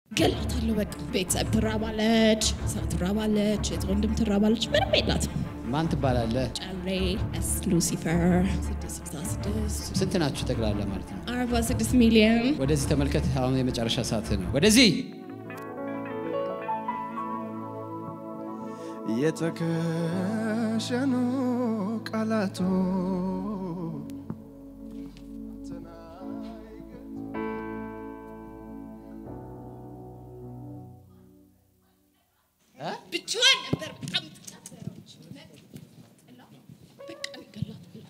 ገላታለሁ። በቃ ቤተሰብ ትራባለች፣ ሰው ትራባለች፣ የት ወንድም ትራባለች። ምንም የላትም። ማን ትባላለህ? ጨሬ ኤስ ሉሲፈር 666 ስንት ናችሁ ጠቅላላ ማለት ነው? 46 ሚሊዮን ወደዚህ ተመልከት። አሁን የመጨረሻ ሰዓት ነው። ወደዚህ የተከሸኑ ቃላቶ ብቻዋን ነበር። በጣም በቃ ገላታለሁ።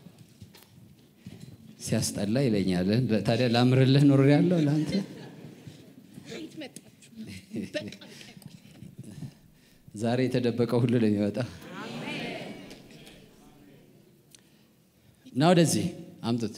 ሲያስጠላ ይለኛል። ታዲያ ላምርልህ ኖር ያለው ለአንተ ከየት መጣችሁ? በቃ ዛሬ የተደበቀው ሁሉ ለሚወጣ እና ወደዚህ አምጡት።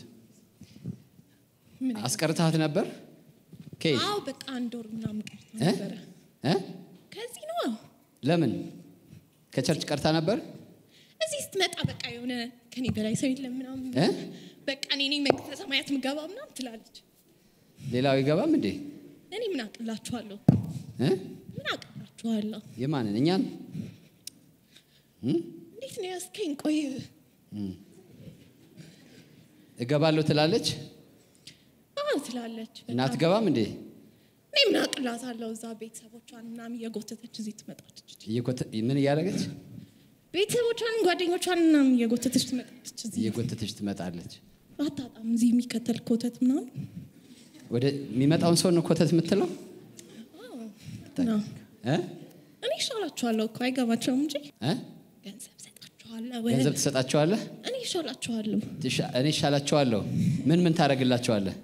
ምን አስቀርታት ነበር ከየት አዎ በቃ አንድ ወር ምናምን ቀርታ እ? ነበረ። እ? ከዚህ ነው ለምን ከቸርች ቀርታ ነበር? እዚህ ስትመጣ በቃ የሆነ ከኔ በላይ ሰው የለም ምናምን እ? በቃ እኔ ነኝ መንግስተ ሰማያት ምገባ ምናምን ትላለች። ሌላው አይገባም እንዴ? እኔ ምን አቅላችኋለሁ? እ? ምን አቅላችኋለሁ? የማንን እኛን? እንዴት ነው ያስከኝ? ቆይ እገባለሁ ትላለች አዎ ትላለች። እና በጣም። አትገባም እንዴ? እኔ ምን አቅላታለሁ? እዛ ቤተሰቦቿን ምናምን እየጎተተች እዚህ ትመጣለች። እየኮተ- ምን እያደረገች ቤተሰቦቿን ጓደኞቿን ምናምን እየጎተተች ትመጣለች። እዚህ እየጎተተች ትመጣለች። አታጣም። እዚህ የሚከተል ኮተት ምናምን ወደ የሚመጣውን ሰው ነው ኮተት የምትለው ነው። እ? እኔ ይሻላችኋለሁ እኮ አይገባቸውም እንጂ እ? ገንዘብ ሰጣችኋለሁ። ገንዘብ ትሰጣቸዋለህ? እኔ ይሻላችኋለሁ። ትሻ- እኔ ይሻላቸዋለሁ። ምን ምን ታደርግላቸዋለህ?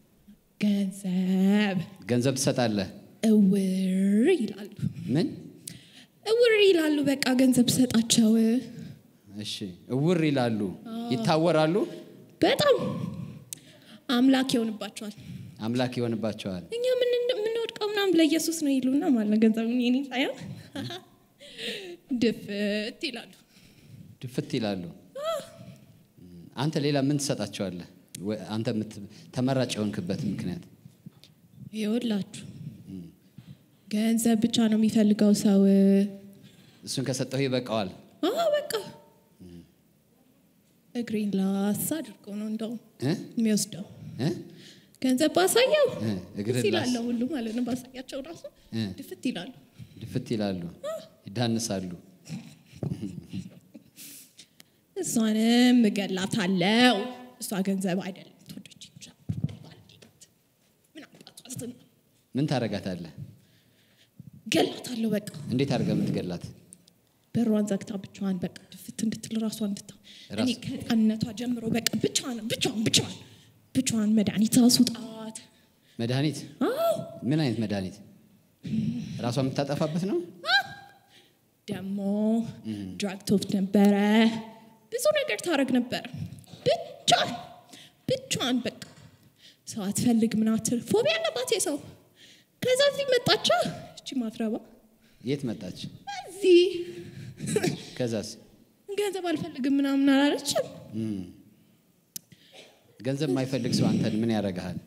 ገንዘብ ገንዘብ ትሰጣለህ? እውር ይላሉ። ምን? እውር ይላሉ። በቃ ገንዘብ ሰጣቸው። እሺ፣ እውር ይላሉ፣ ይታወራሉ፣ በጣም አምላክ ይሆንባቸዋል። አምላክ ይሆንባቸዋል። እኛ ምን የምንወድቀው ምናምን ለኢየሱስ ነው ይሉና ማለት ነው። ገንዘቡን የኔ ሳይሆን ድፍት ይላሉ። ድፍት ይላሉ። አንተ ሌላ ምን ትሰጣቸዋለህ? ወ- አንተ የምት- ተመራጭ የሆንክበት ምክንያት ይኸውላችሁ ገንዘብ ብቻ ነው የሚፈልገው ሰው። እሱን ከሰጠሁ ይበቃዋል። አዎ በቃ እግሬን ላስ አድርጎ ነው እንደው እ? የሚወስደው እ? ገንዘብ ባሳየው እ፣ እግርህን ደስ ይላል ላስ- ሁሉ ማለት ነው። ባሳያቸው ራሱ እ። ድፍት ይላሉ። ድፍት ይላሉ፣ ይዳንሳሉ። እሷንም እገላታለሁ። እሷ ገንዘብ አይደለም ትወደች ብቻ ምን አባቷ ስትና ምን ታደርጋታለህ? ገላታለሁ። በቃ እንዴት አድርገህ የምትገላት? በሯን ዘግታ ብቻዋን በቃ ድፍት እንድትል ራሷ እንድታ እኔ ራስ- ከህፃንነቷ ጀምሮ በቃ ብቻዋን ብቻዋን ብቻዋን ብቻዋን መድኃኒት አስውጣት። መድኃኒት? አዎ ምን አይነት መድኃኒት? ራሷ የምታጠፋበት ነው? ደግሞ ድራግ ትወስድ ነበረ። ብዙ ነገር ታደርግ ነበር። ብቻዋን ብቻዋን በቃ ሰው አትፈልግ ምናትል ፎቢያ አለባት የሰው ከዛ እዚህ መጣቻ እቺ ማትረባ የት መጣች? እዚህ ከዛስ? ገንዘብ አልፈልግም ምናምን አላለችም። ገንዘብ የማይፈልግ ሰው አንተን ምን ያደርግሃል?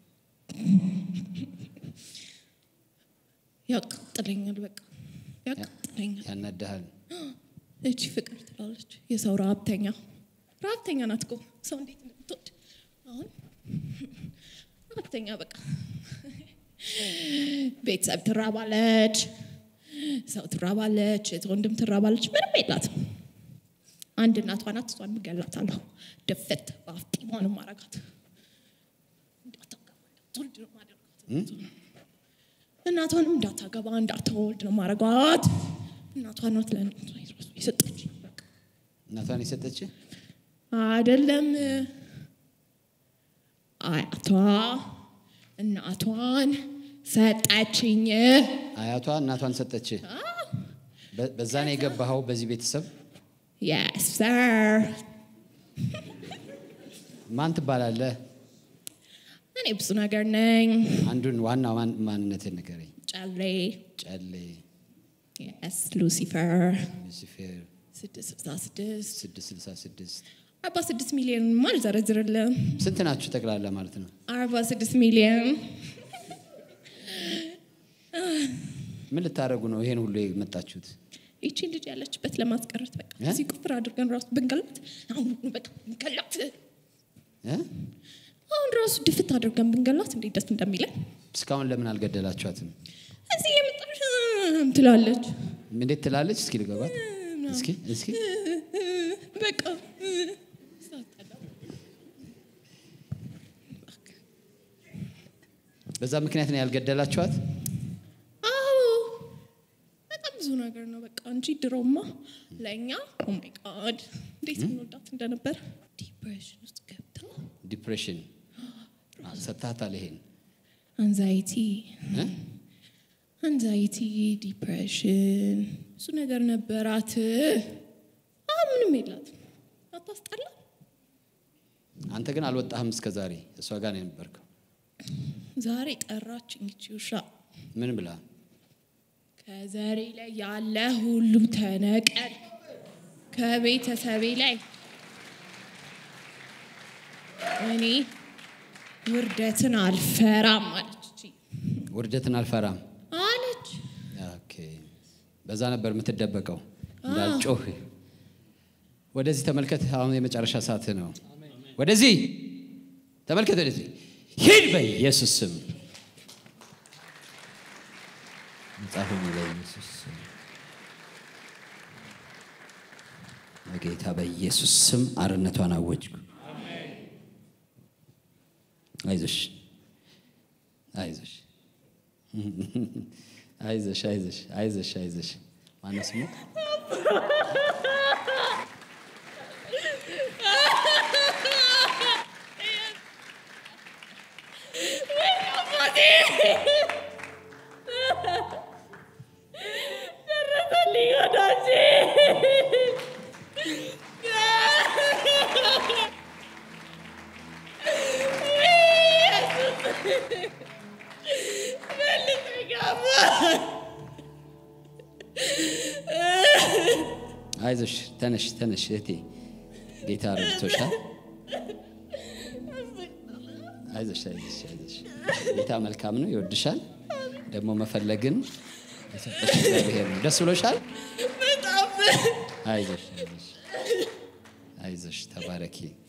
ያቃጥለኛል፣ በቃ ያቃጥለኛል። ያናድሃል። እቺ ፍቅር ትላለች። የሰው ረሀብተኛ ረሀብተኛ ናት እኮ ሰው እንዴት እንደምትወድ አሁን ረሀብተኛ በቃ ቤተሰብ ትራባለች፣ ሰው ትራባለች፣ የት ወንድም ትራባለች። ምንም የላትም። አንድ እናቷ ናት። እሷን እገላታለሁ። ድፍት በአፍጢሟን ማረጋት እንዳታገባ እንዳትወልድ ነው ማደርጋት። እናቷንም እንዳታገባ እንዳትወልድ ነው ማረጋት። እናቷ ናት ለእናቷ የሰጠች በቃ እናቷን የሰጠች አይደለም አያቷ እናቷን ሰጠችኝ። አያቷ እናቷን ሰጠች። በ- በዛ ነው የገባኸው በዚህ ቤተሰብ። የስ ሰር። ማን ትባላለህ? እኔ ብዙ ነገር ነኝ። አንዱን ዋና ማን- ማንነትን ንገረኝ። ጨሌ ጨሌ፣ የስ ሉሲፈር ሉሲፌር፣ 666 666 46 ሚሊዮን አልዘረዝርልም። ስንት ናችሁ ጠቅላላ ማለት ነው? 46 ሚሊዮን ምን ልታደርጉ ነው ይሄን ሁሉ የመጣችሁት? ይቺ ልጅ ያለችበት ለማስቀረት በቃ እ? እዚህ ቁፍር አድርገን ራሱ ብንገላት አሁን በቃ ብንገላት እ? አሁን ራሱ ድፍት አድርገን ብንገላት እንዴት ደስ እንደሚለን እስካሁን ለምን አልገደላችኋትም? እዚህ የመጣሽ እም ትላለች እንዴት ትላለች? እስኪ ልገባት። እስኪ እስኪ በቃ ሳታላ በዛ ምክንያት ነው ያልገደላችኋት? አዎ በጣም ብዙ ነገር ነው በቃ እንጂ ድሮማ ለእኛ ኦማይ ጋድ እንዴት እንወዳት እንደነበር ዲፕሬሽን ውስጥ ገብታ ዲፕሬሽን ሰጥታታል። ይሄን አንዛይቲ እ? አንዛይቲ ዲፕሬሽን እሱ ነገር ነበራት አሁን ምንም የላትም አታስጠላ አንተ ግን አልወጣህም እስከ ዛሬ እሷ ጋር ነው የነበርከው። ዛሬ ጠራችኝ ይቺ ውሻ ምን ብላ? ከዘሬ ላይ ያለ ሁሉ ተነቀል ከቤተሰቤ ላይ እኔ ውርደትን አልፈራም አለች እቺ ውርደትን አልፈራም። አለች ኦኬ። በዛ ነበር የምትደበቀው እንዳልጮህ። ወደዚህ ተመልከት። አሁን የመጨረሻ ሰዓት ነው። ወደዚህ ተመልከት። ወደዚህ ሂድ በኢየሱስ ስም መጽሐፍ በኢየሱስ ስም በጌታ በኢየሱስ ስም አርነቷን አወጅኩ። አይዞሽ አይዞሽ አይዞሽ አይዞሽ አይዞሽ አይዞሽ ማነው ስሙ? አይዞሽ ተነሽ ተነሽ እህቴ፣ ጌታ ረድቶሻል። አይዞሽ አይዞሽ አይዞሽ። ጌታ መልካም ነው፣ ይወድሻል። ደግሞ መፈለግን የሰጠሽ እግዚአብሔር ነው። ደስ ብሎሻል። በጣም አይዞሽ አይዞሽ አይዞሽ፣ ተባረኪ።